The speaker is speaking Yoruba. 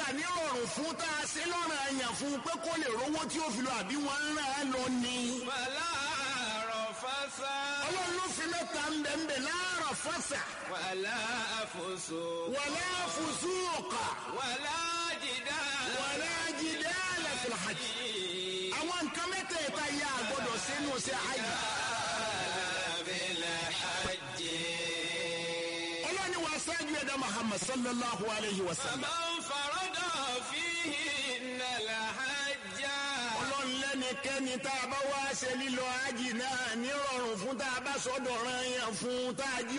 ní ọ̀rùn fún tá a ṣe lọ́rùn àyàn fún pé kó lè rówó tí ó fi lọ àbí wọ́n ń rán án lọ ni. wàlá rọ̀fásá. ọlọ́run ló fi mẹ́ta ń bẹ̀ ń bẹ̀ láàrọ̀ fọ́sà. wàlá àfòsò. wàlá fùsùkà. wàlá jìdá. wàlá jidala fil hajj. àwọn nǹkan mẹ́tẹ̀ẹ̀ta yà á gbọ́dọ̀ sínú sí hajj. bílẹ̀ hajj. ọlọ́ni wa sáájú ẹ̀dá muhammad sallallahu alayhi wa sallam. man farada fihi nàlá hajjá. ọlọ́run lẹ́nikẹ́ni tá a bá wá ṣe lílọ hajj náà nírọ̀rùn fún tá a bá sọ́dọ̀ ọ̀ràn yẹn fún tá a jí